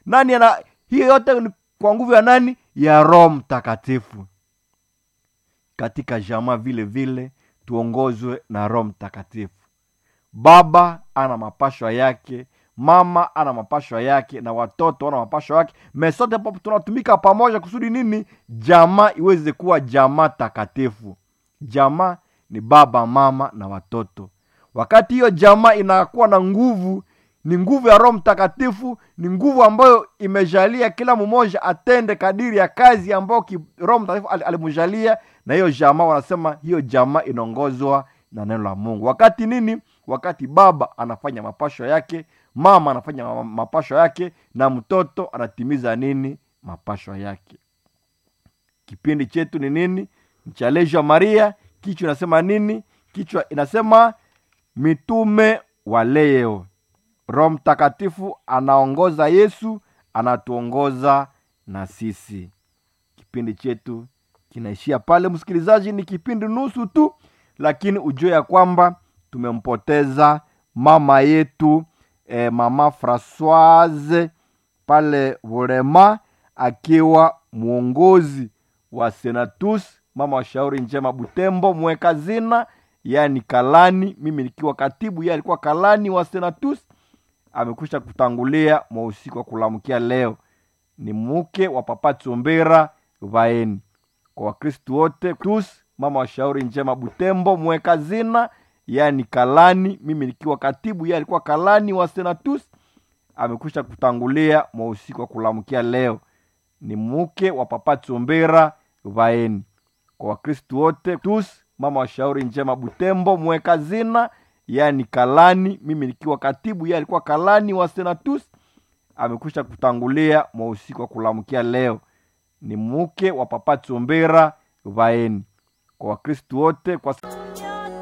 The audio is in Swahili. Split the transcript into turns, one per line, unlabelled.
nani ana hiyo yote ni kwa nguvu ya nani ya roho mtakatifu katika jamaa vile vile tuongozwe na roho mtakatifu baba ana mapashwa yake mama ana mapashwa yake na watoto wana mapashwa yake mesote papo tunatumika pamoja kusudi nini jamaa iweze kuwa jamaa takatifu jamaa ni baba mama na watoto wakati hiyo jamaa inakuwa na nguvu ni nguvu ya roho mtakatifu ni nguvu ambayo imejalia kila mmoja atende kadiri ya kazi ambayo ki- roho mtakatifu al- alimjalia na hiyo jamaa wanasema hiyo jamaa inaongozwa na neno la mungu wakati nini wakati baba anafanya mapasho yake mama anafanya ma- mapasho yake na mtoto anatimiza nini mapasho yake kipindi chetu ni nini mchalejo wa maria kichwa inasema nini kichwa inasema mitume wa leo roho mtakatifu anaongoza yesu anatuongoza na sisi kipindi chetu kinaishia pale msikilizaji ni kipindi nusu tu lakini ujue ya kwamba tumempoteza mama yetu eh, mama francoise pale volema akiwa mwongozi wa senatus mama wa shauri njema butembo mweka zina yani kalani mimi nikiwa katibu ye alikuwa kalani wa senatus amekwisha kutangulia mwa usiku wa kulamkia leo ni mke wa papa chombera vaeni kwa wakristu wote tus mama wa shauri njema butembo mweka zina yani kalani mimi nikiwa katibu ye alikuwa kalani wa senatus amekwisha kutangulia mwa usiku wa kulamkia leo ni mke wa papa chombera vaeni kwa wakristu wote tus mama wa shauri njema butembo mweka zina yani kalani mimi nikiwa katibu ye alikuwa kalani wa senatus amekwisha kutangulia mwa usiku wa kulamkia leo ni mke wa papa chombera vaeni kwa wakristu wote kwa